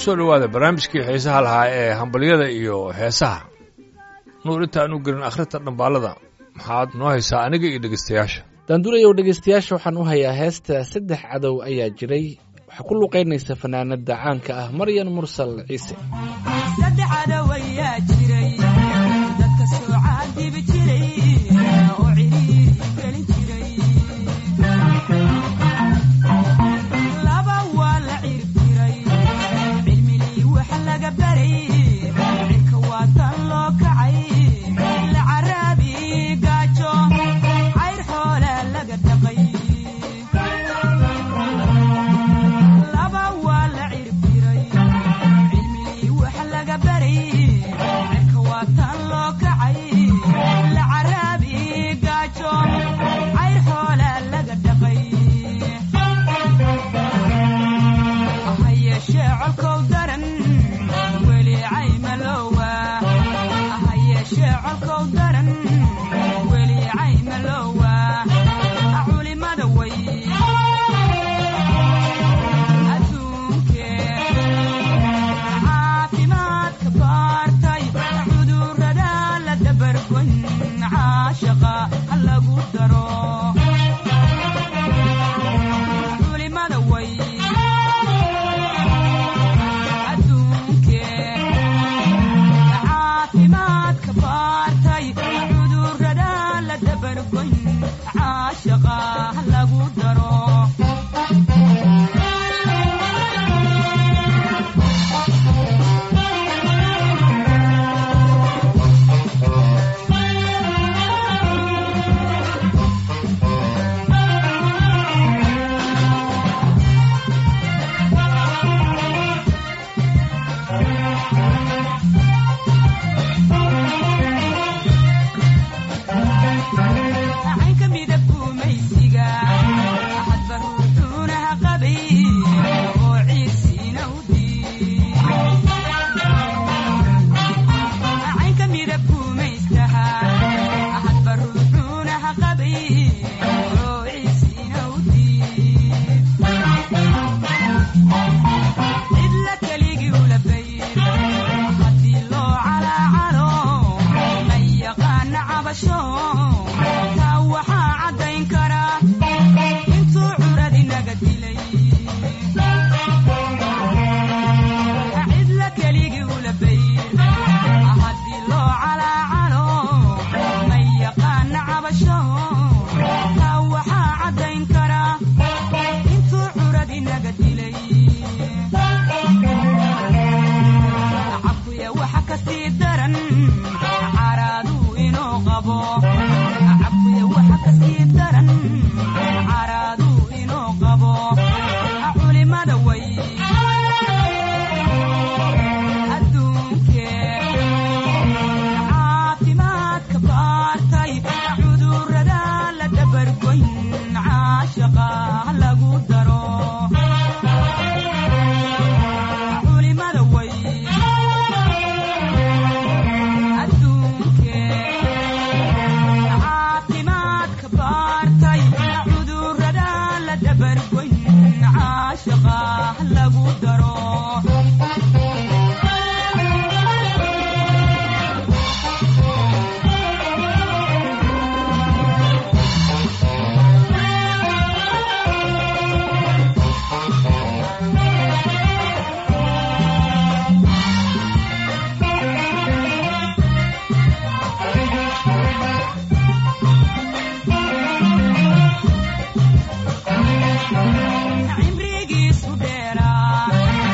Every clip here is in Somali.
soo dhowaada barnaamijkii xiisaha lahaa ee hambalyada iyo heesaha nuur intaan u gelin akhrinta dhambaalada maxaad noo haysaa aniga iyo dhegeystayaasha daanduulayow dhegaystayaasha waxaan u hayaa heesta saddex cadow ayaa jiray waxaa ku luqaynaysa fanaanada caanka ah maryan mursal ciise saddex cadow ayaa jiray dadka soo caadibi jiray oo ciriiri gelin jiray laba waa la ciribtiray cilmilii wax laga baray cirka waa tan loo kacay la caraabi gaajo cayr xoola laga dhaqay laba waa la ciribtiray cilmilii wax laga baray cirka waa tan loo kacay la caraabi gaajo cayr xoola laga dhaqay ha yeeshee colkow daran weli caymalowa ha yeeshee colkow daran weli caymalowa culimada way adduunke caafimaadka baartay cudurrada la dabargon caashaqa ha lagu daro culimada way adduunke caafimaadka baartay cudurrada la dabargon caashaqa ha lagu daro caynka midab gumaysiga hadba ruuxuunaha qabay oo ciirsiina u diid caynka midab gumaystaha hadba ruuxuunaha qabay oo ciirsiina u diid cidla keligii ula bayr haddii loo calaacalo ma yaqaana cabasho taa waxaa caddayn kara intuu curad inaga dilay cidla keligii ula bayr haddii loo calaacalo ma yaqaana cabasho taa waxaa caddayn kara intuu curad inaga dilay cabuya waxa kasii daran caraaduu inuu qabo cabuya waxa kasii daran caraaduu inuu qabo culimada way adduunke caafimaadka baartay cudurrada la dabargoyn caashaqa ha lagu daro culimada way adduunke caafimaadka baartay cudurrada la dabargoyn caashaqa ha lagu daro cimrigiisu dheeraa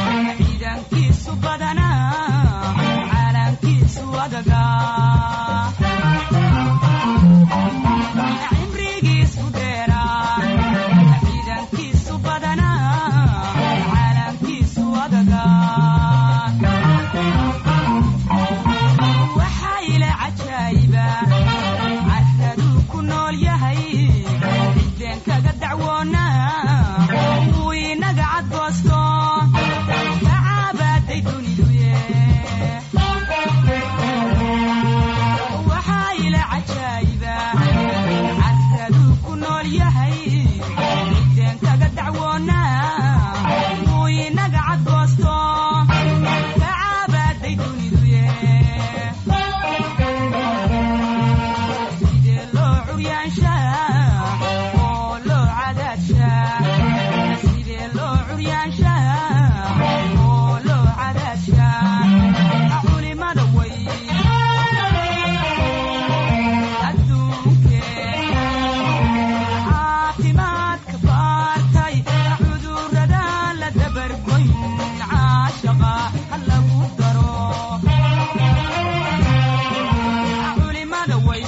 oo loo cadaashaa culimada way adduunkee caafimaadka baartay cudurrada la dabargoyn caashaqa ha lagu daro culimada way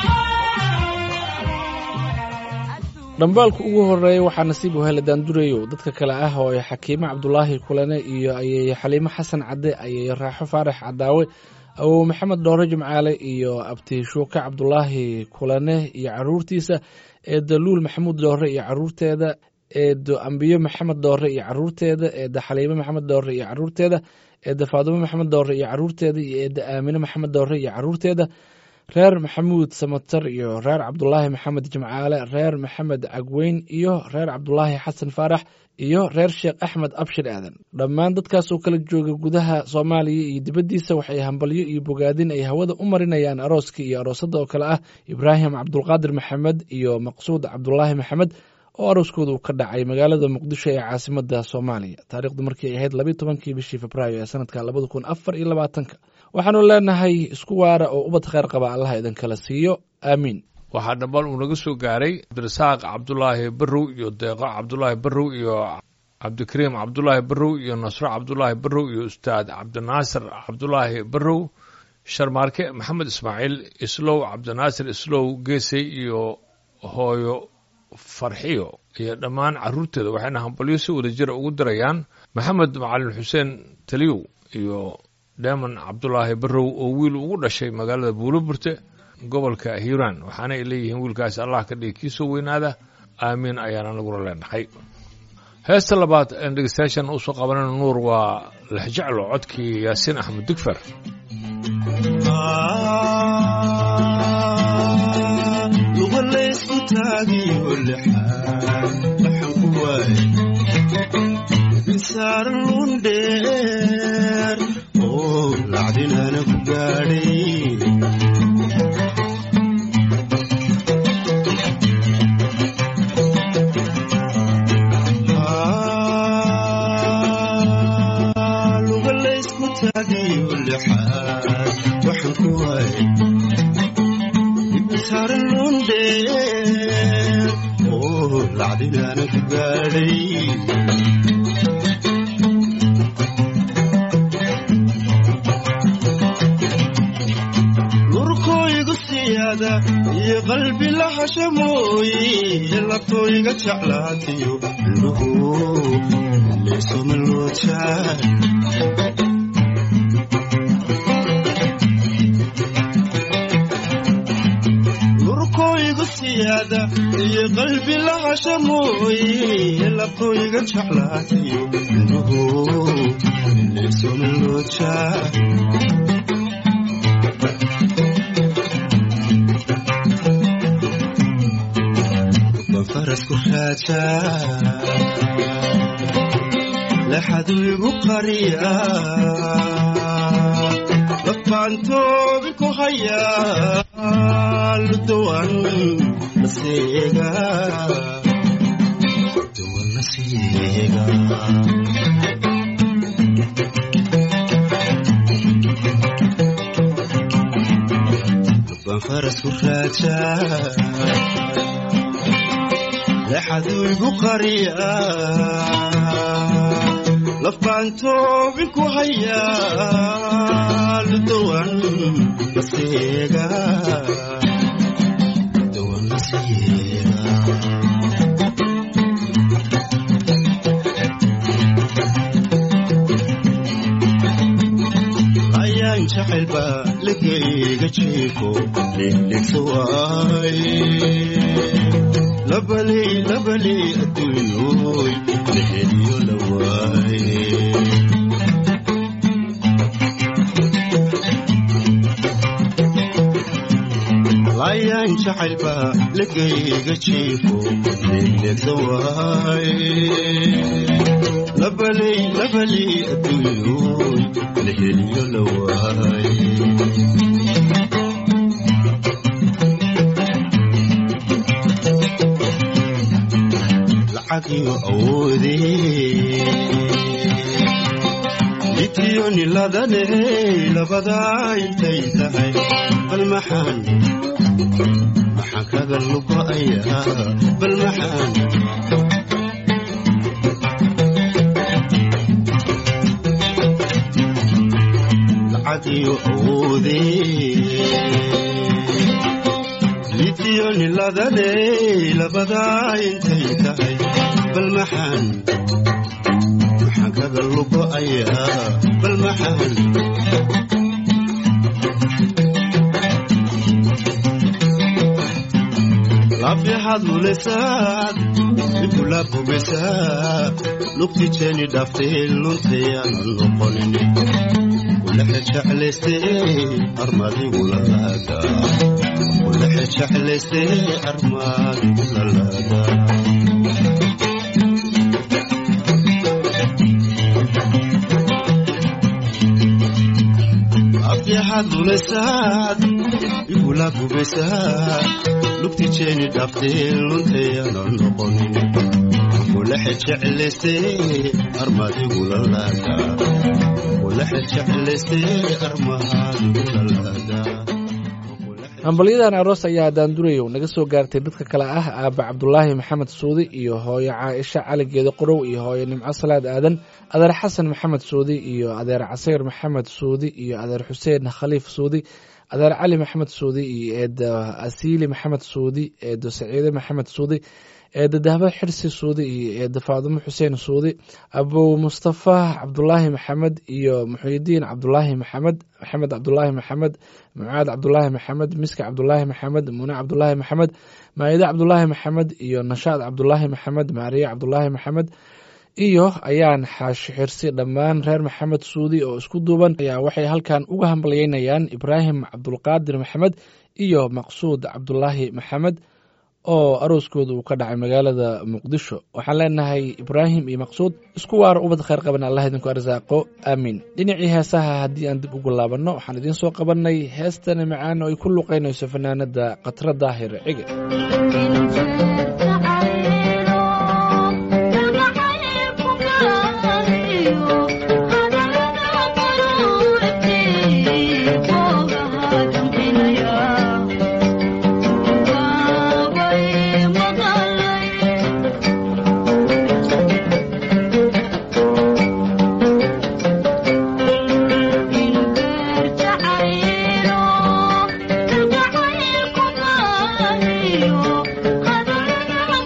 dhambaalka ugu horeeya waxaa nasiib u hele daandureyow dadka kale ah oo ay xakiime cabdulaahi kulane iyo ayay xaliimo xasan cadde ayay raaxo faarax cadaawe awow maxamed dhoore jimcaale iyo abti shuuke cabdulaahi kulane iyo caruurtiisa eedo luul maxamuud dhoore iyo caruurteeda eedo ambiyo maxamed dhoore iyo caruurteeda eedo xaliime maxamed dhoore iyo caruurteeda eedo faadumo maxamed dhoore iyo caruurteeda iyo eedo aamine maxamed dhoore iyo caruurteeda reer maxamuud samatar iyo reer cabdulaahi maxamed jimcaale reer maxamed cagweyn iyo reer cabdulaahi xasan faarax iyo reer sheekh axmed abshir aadan dhammaan dadkaas oo kala jooga gudaha soomaaliya iyo dibaddiisa waxay hambalyo iyo bogaadin ay hawada u marinayaan arooska iyo aroosadda oo kale ah ibraahim cabdulqaadir maxamed iyo maqsuud cabdulaahi maxamed oo arooskooda uu ka dhacay magaalada muqdisho ee caasimada soomaaliya taariikhdu markii ay ahayd labiyi tobankii bishii februaayo ee sanadka labada kun afar iyo labaatanka waxaanu leenahay isku waara oo ubad kheyr qaba allaha idinkala siiyo aamiin waxaa dhambal uu naga soo gaaray cabdirasaaq cabdulaahi barrow iyo deeqo cabdulaahi barrow iyo cabdikariim cabdulaahi barrow iyo nasro cabdulaahi barrow iyo ustaad cabdinaasir cabdulaahi barrow sharmaarke maxamed ismaaciil islow cabdinaasir islow geesey iyo hooyo farxiyo iyo dhammaan caruurteeda waxayna hambalyo si wada jira ugu dirayaan maxamed macalin xuseen taliyow iyo dheeman cabdulaahi barrow oo wiil ugu dhashay magaalada buuloburte gobolka hiiraan waxaana ay leeyihiin wiilkaasi allah ka dhigi kii soo weynaada aamiin ayaan anaguna leenahay heesta labaad een dhegeystayaashan usoo qabanana nuur waa lexjeclo codkii yaasiin axmed digfer luga laysku taagiyo lixaan waxaan ku waayay insaaran lundheer oo lacdinaana ku gaadhay luga laysku taagiyo lixaan waxaan ku waayay saaran lundheer oo lacdinaana ku gaadhay lurkooygu siyaada iyo qalbi lahasha mooye labtooyga jeclaatiyo indhuhu leesoma loojaa lurkooygu siyaada iyo qalbi lahasha mooye labtooyga jeclaatiyo indhuhu leesoma loojaa farasku raajaa laxadu igu qariya lafaantoobi ku hayaa ludawan nasiiga ludawan nasiiga lubaan farasku raajaa lexaduu igu qariya lafaantoobin ku hayaa ludawan nasiiga ludawan nasiiga ayaan jacaylba lagayga jiifo ligligsa waaye labaley labaley adduunyooy laheliyo la waaye laayaan jacaylba lagayga jiifo leegleegsa waaye labaley labaley adduunyooy laheliyo la waaye lacagiyo awoodee litiyoni ladane labadaa intay tahay bal maxaan maxaan kaga lugo'ayaa bal maxaan lacag iyo awoodee litiyoni ladane labadaa intay tahay bal maxaan maxaan kaga lugo'ayaa bal maxaan laabyahaad lulesaad ibula bogesaa lugti jeeni dhaftay luntayaanan noqonin kulexe jeclaystee armadigula laagaa kulexe jeclaystee armadigula laagaa afyahaad lulesaad igula gubaysaa lugti jeeni dhaftee luntayaanan noqonin kulexe jeclaystee armadigula laagaa kulexe jeclaystee armadigula laagaa hambalyadan aroos ayaa daandurayow naga soo gaartay dadka kale ah aaba cabdulaahi maxamed suudi iyo hooyo caaisha cali geedo qorow iyo hooyo nimco salaad aadan adeer xasan maxamed suudi iyo adeer casayr maxamed suudi iyo adeer xuseen khaliif suudi adeer cali maxamed suudi iyo eedo asiili maxamed suudi eedo saciide maxamed suudi eedo dahbo xirsi suudi iyo eedo faadumo xuseen suudi abow mustafa cabdulaahi maxamed iyo muxuyidiin cabdulaahi maxamed maxamed cabdulaahi maxamed mucaad cabdulaahi maxamed miska cabdulaahi maxamed mune cabdulaahi maxamed maayide cabdulaahi maxamed iyo nashaad cabdulaahi maxamed maariye cabdulaahi maxamed iyo ayaan xaashi xirsi dhammaan reer maxamed suudi oo isku duuban ayaa waxay halkan uga hambalyeynayaan ibraahim cabdulqaadir maxamed iyo maqsuud cabdulaahi maxamed oo arooskooda uu ka dhacay magaalada muqdisho waxaan leenahay ibraahim iyo maqsuud isku waara ubad khayr qaban allah idinku arsaaqo aamiin dhinacii heesaha haddii aan dib ugu laabanno waxaan idiin soo qabanay heestana macaan oo ay ku luqaynayso fanaanada khatra daahir cige Thank you.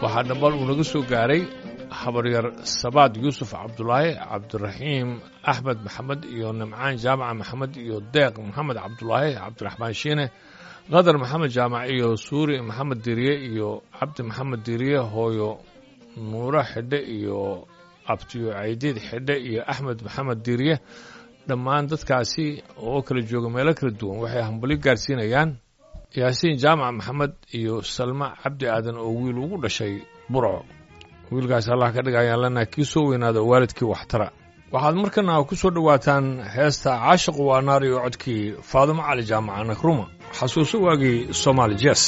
waxaa dhambal uu naga soo gaaray habaryar sabaad yuusuf cabdulaahi cabdiraxiim axmed maxamed iyo nimcaan jaamaca maxamed iyo deeq maxamed cabdulaahi cabdiraxmaan shiine qadar maxamed jaamac iyo suuri maxamed diriye iyo cabdi maxamed diriye hooyo nuuro xidhe iyo abtiyo caydiid xidhe iyo axmed maxamed diriye dhammaan dadkaasi oo kala jooga meelo kala duwan waxay hambali gaarsiinayaan yaasiin jaamac maxamed iyo salma cabdi aadan oo wiil ugu dhashay burco wiilkaas allah ka dhig ayaan leenahay kii soo weynaada oo waalidkii waxtara waxaad markana ku soo dhowaataan heesta caashiqu waa naar iyo codkii faadumo cali jaamaca nakruma xasuuso waagii soomaali jes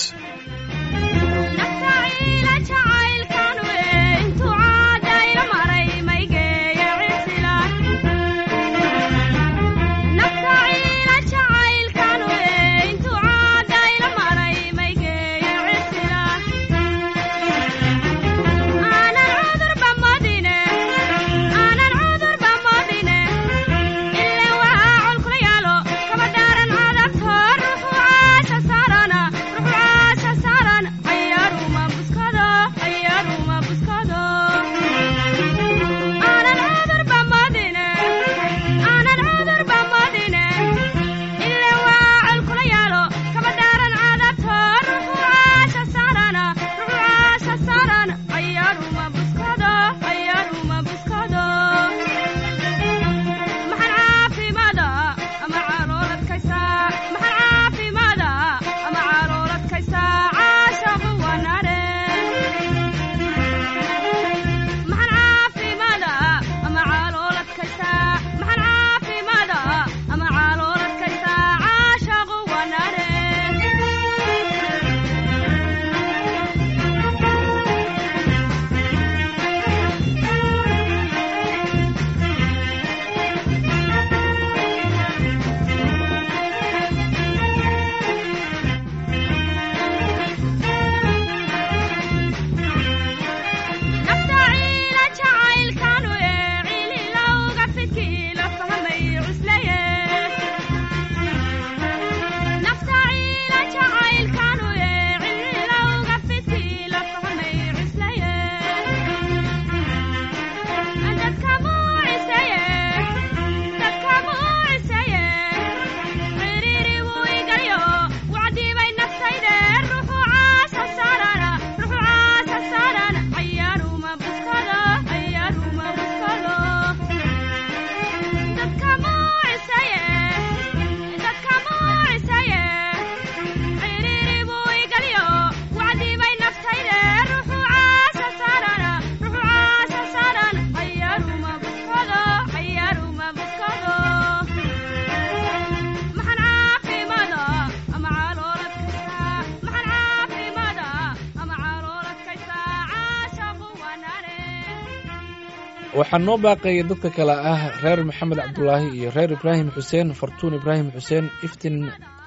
waxaa noo baaqaya dadka kale ah reer maxamed cabdulaahi iyo reer ibraahim xuseen fartuun ibraahim xuseen iftiin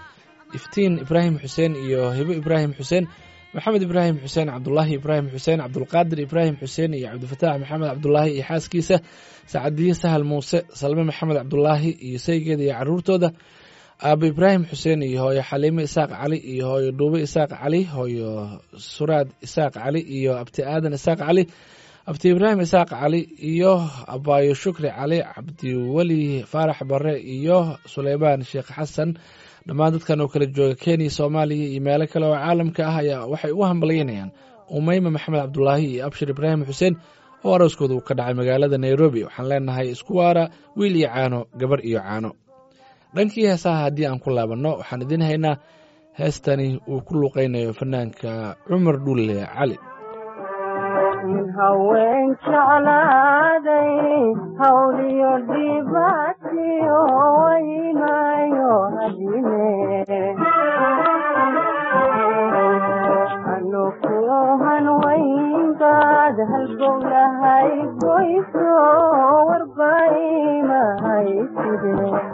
iftiin ibraahim xuseen iyo hibo ibraahim xuseen maxamed ibraahim xuseen cabdulaahi ibraahim xuseen cabdulqaadir ibraahim xuseen iyo cabdifataax maxamed cabdulaahi iyo xaaskiisa sacadiye sahal muuse salme maxamed cabdulaahi iyo saygeeda iyo caruurtooda aabo ibraahim xuseen iyo hooyo xaliime isaaq cali iyo hooyo dhuube isaaq cali hooyo suraad isaaq cali iyo abti aadan isaaq cali abti ibraahim isaaq cali iyo abaayo shukri cali cabdiweli faarax bare iyo suleymaan sheekh xasan dhammaan dadkan oo kala jooga kenya soomaaliya iyo meelo kale oo caalamka ah ayaa waxay ugu hambalyaynayaan umeyma maxamed cabdulaahi iyo abshir ibraahim xuseen oo arooskooda uu ka dhacay magaalada nairobi waxaan leenahay isku waara wiil iyo caano gabar iyo caano dhankii heesaha haddii aan ku laabanno waxaan idiin haynaa heestani uu ku luuqaynayo fanaanka cumar dhulle cali haween jeclaaday hawliyo dhibaatiyo waynayo hadine anukuhan waynbaad halgowlahay goyso warbaimahay side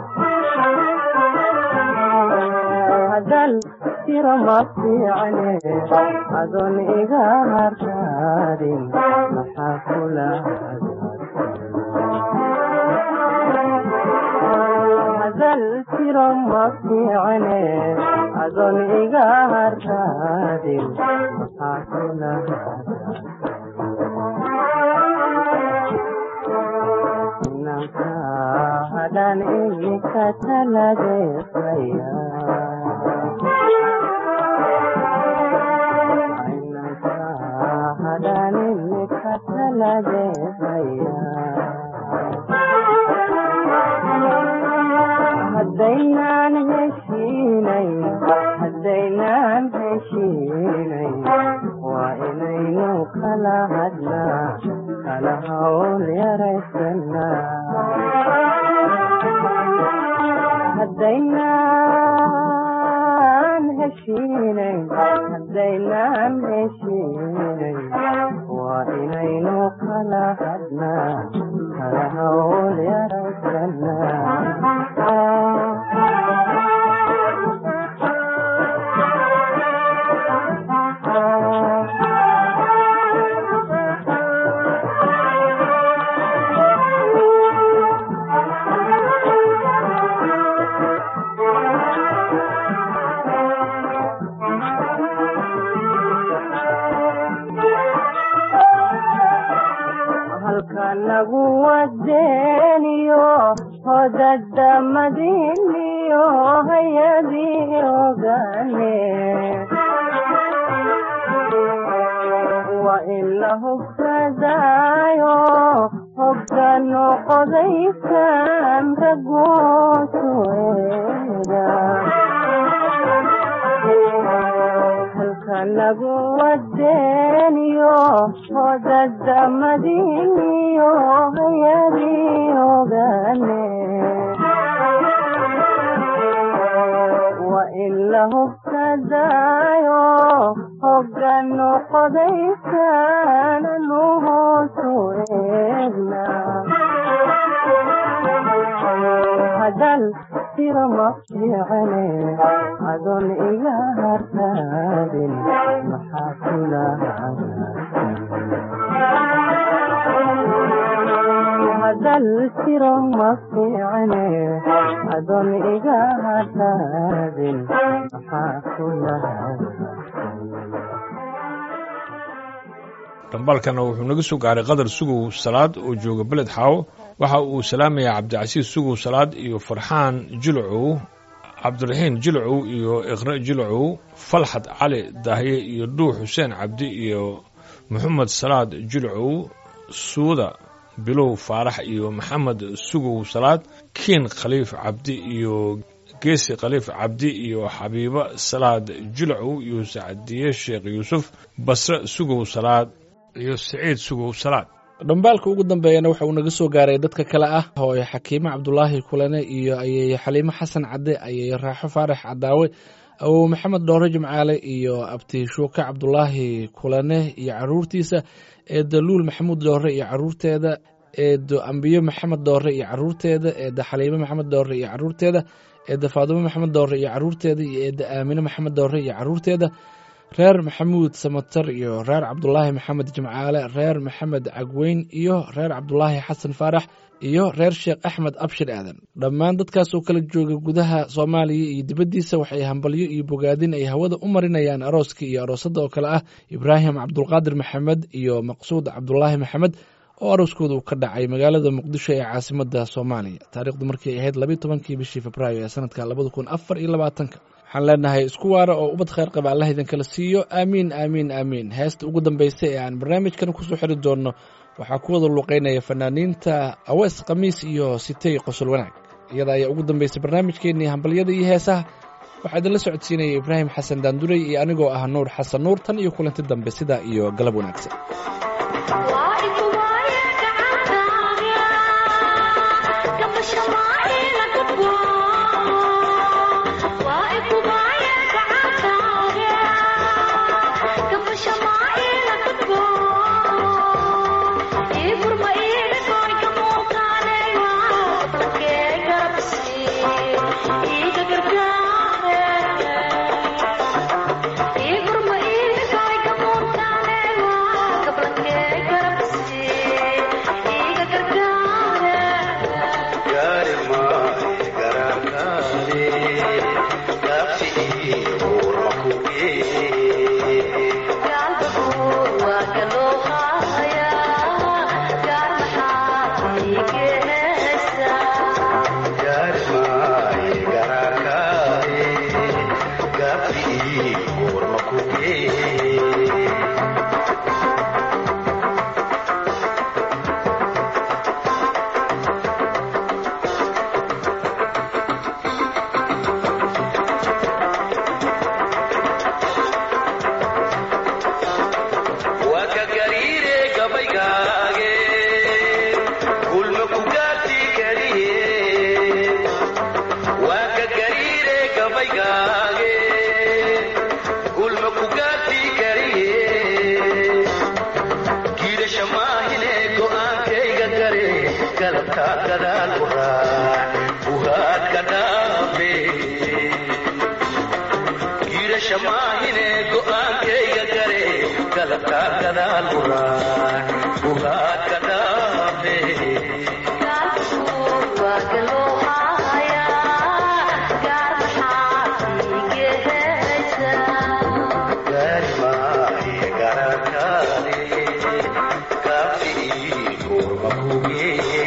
hadal tiro ma fiicne adoon iga hartaadin maxaa kula hadal tiro ma fiicane adoon iga harraadin maxaa kula inanka hadhan imika taladeesaya inanka hadhan imika taladeesaya haddaynaan heshiinay haddaynaan heshiinay waa inaynu kala hadlaa kala hawl yaraysanaa haddaynaan heshiinay haddaynaan heshiinay waa inaynu kala hadlaa kala hawl halka nagu wadeeniyo hodadamadiniyo hayadii ogane waa in la hubsadaayo hoggaano qodaysan ragoosu eega halka nagu wadeeniyo hodadamadiniyo hayadii ogane waa in la hubsadaayo hoggano qodaysan anu hoosu eegna hadal tiro ma fiicane adoon iga hartaadin maxaa kula hadal tiro ma fiicane adoon iga hartaadin maxaa kula dhambalkana wuxuu naga soo gaaray qadar sugow salaad oo jooga beled xaawo waxa uu salaamayaa cabdicasiis sugow salaad iyo farxaan jilcow cabdiraxiin jilcow iyo iqre jilcow falxad cali dahye iyo dhuux xuseen cabdi iyo maxamed salaad jilcow suuda bilow faarax iyo maxamed sugow salaad kiin khaliif cabdi iyo geesi khaliif cabdi iyo xabiibo salaad jilcow iyo sacdiye sheekh yuusuf basre sugow salaad iyo siciid sugow salaad dhambaalka ugu dambeeyana waxa uu naga soo gaaray dadka kale ah hooye xakiime cabdulaahi kulane iyo ayeye xaliimo xasan cadde ayeye raaxo faarax cadaawe awow maxamed dhoore jimcaale iyo abti shuuke cabdulaahi kulane iyo caruurtiisa eedo luul maxamuud dhoore iyo caruurteeda eedo ambiyo maxamed dhoore iyo caruurteeda eedo xaliimo maxamed dhoore iyo caruurteeda eedo faadumo maxamed dhoore iyo caruurteeda iyo eedo aamine maxamed dhoore iyo caruurteeda reer maxamuud samatar iyo reer cabdulaahi maxamed jimcaale reer maxamed cagweyn iyo reer cabdulaahi xasan faarax iyo reer sheekh axmed abshir aadan dhammaan dadkaas oo kala jooga gudaha soomaaliya iyo dibaddiisa waxay hambalyo iyo bogaadin ay hawada u marinayaan arooska iyo aroosadda oo kale ah ibraahim cabdulqaadir maxamed iyo maqsuud cabdulaahi maxamed oo arooskooda uu ka dhacay magaalada muqdisho ee caasimada soomaaliya taarikhdu markay ahayd labiyi tobankii bishii februaayo ee sanadka labada kun afar iyo labaatanka waxaan leenahay isku waara oo ubad khayr qaba allah idinkala siiyo aamiin aamiin aamiin heesta ugu dambaysa ee aan barnaamijkan kusoo xiri doonno waxaa ku wada luuqeynaya fanaaniinta awees khamiis iyo sitey qosol wanaag iyada ayaa ugu dambaysay barnaamijkeennii hambalyada iyo heesaha waxaa idinla socodsiinaya ibraahim xasan daandurey iyo anigoo ah nuur xasan nuur tan iyo kulanti dambe sidaa iyo galab wanaagsan gaari maayo garaa galabta gadaal u raac uhaadka dhaafe giirasha maahine go'aankayga gare galabta gadaal u raac uhaadka dhaafe gaari maahe garakaale kaafi kurma kugeeye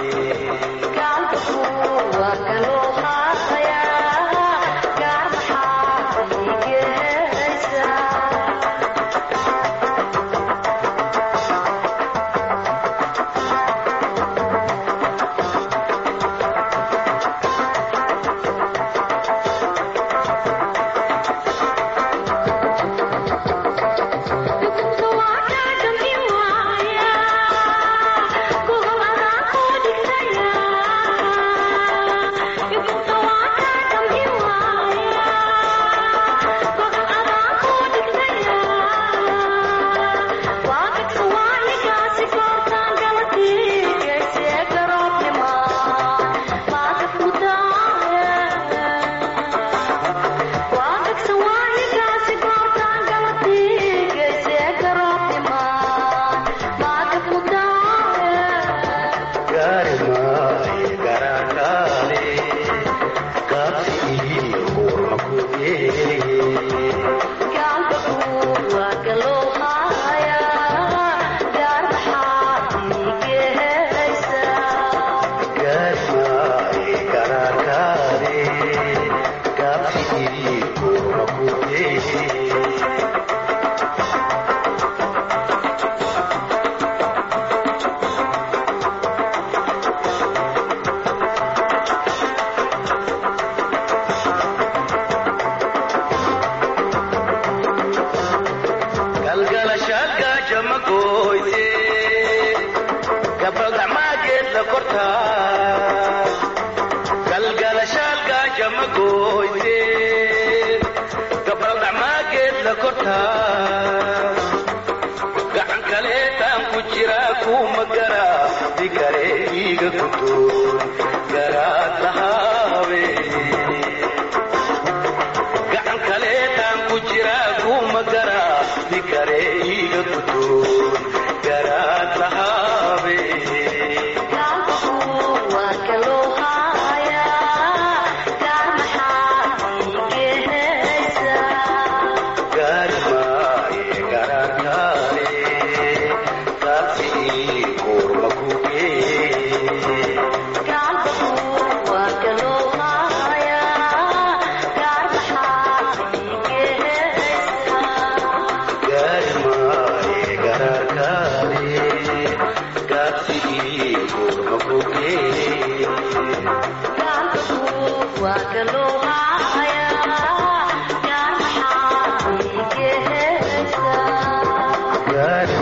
gaari maahe garakaale kaafi kurma kugeeye gaari maahe garakaale kaafi kurma kugeeye galgalashaadka jamagoyse gabaldhacmaageed la kortaa galgalashaadka jamagoyse gabaldhacmaageed la kortaa gacan kaleetaan ku jira kuma gara digare iiga gudoon garaad lahaabe gacan kaleetaan ku jira kuma gara digare iiga gudoon garaad lahaabe gaari maaye garakaale kaasi kurma kugeeye gaari maaye garakaale kaasi kurma kugeeye gaari